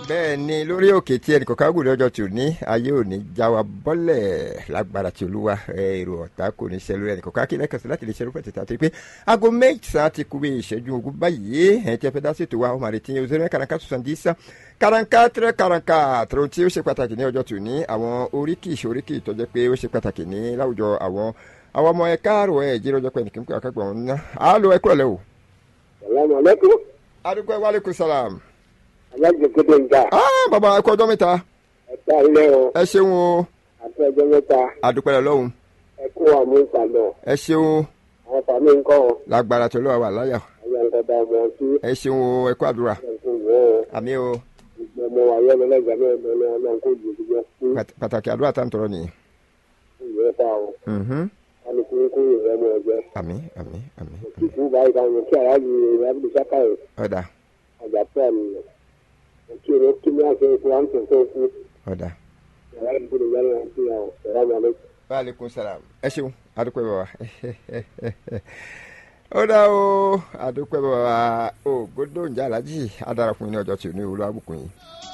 bẹ́ẹ̀ ni lórí òkè tí ẹnì kọ̀ọ̀kan gùn lọ́jọ́ tù ní ayé òní já wa bọ́lẹ̀ lágbára tí olúwa èrò ọ̀tá kò ní ṣẹlú ẹnì kọ̀ọ̀kan kí lẹ́kàn sí láti lè ṣerú pẹ̀tẹ̀ tàbí pé aago mẹ́sàn-án ti kú bí ìṣẹ́jú ogún báyìí ẹ̀ tí ẹ fẹ́ dá sí ètò wa ọmọ àrètí yẹn òṣèré kàràǹkà sọ̀sàndísà kàràǹkà tẹ̀rẹ̀ kàràǹkà tẹ̀rẹ̀ tí ó ṣe pàtàkì ní ọjọ́ tù ní àwọn oríkì ìṣoríkì tó jẹ́ pé ó ṣe pàtàkì ní láwùjọ àwọn àwọn ọmọ ẹ káàrọ̀ ẹ̀ jí lọ́jọ́ pé nìkan kí àkàgbọ̀n ńlá àálò ẹ kúrọ̀lẹ́ o. salamu aleykum. adúgbò wàlẹ́kùn sàlám. alájọ kéde ń ga. ah bàbá ẹ kú ọjọ́ mẹ́ta. ẹ ká ilé o. ẹ ṣeun o. àti ọjọ́ mẹ́ta. adúpẹ́ lọ́hùn. ẹ kó àmú ìpàdé. ẹ ṣeun àwọn fàmí ń kọ́ ọ. lágbára tó lọ́wọ́ wà láyà. ayé ń kọ́ta ọmọ sí. ẹ ṣeun o ẹ kú àdúrà. ẹ kó wọ́ ọ. àmì o gbogbo ọmọ wa yọ lọ́lẹ́gbẹ̀ẹ́ náà ẹgbẹ́ náà náà kó ju gbogbo sí. Pat- pàtàkì àdúrà tá à ń tọrọ nìyí. ìwé fa o. Mhm. wọn ni kí n kó ìwé mọ ẹgbẹ́. àmì àmì àmì àmì. ìkú báyìí dáhùn kí aráàlú ìrábìlì sákàyè ọ̀dà àjàpẹ́ àmì kí ni kí ni àṣẹ ìfúra ń tẹ̀sẹ̀ fún ọ̀dà. aráàlú ìbúdó mẹ́rin àti àwọn ọ̀rọ̀ àmì waaleykum salaam ẹ ṣeun adúpẹ́ bàbá ó dá o adúpẹ́ bàbá o gbódò ń jà lájì adarapọ̀ ní ọjọ́ tí ò ní olú àbùkù yìí.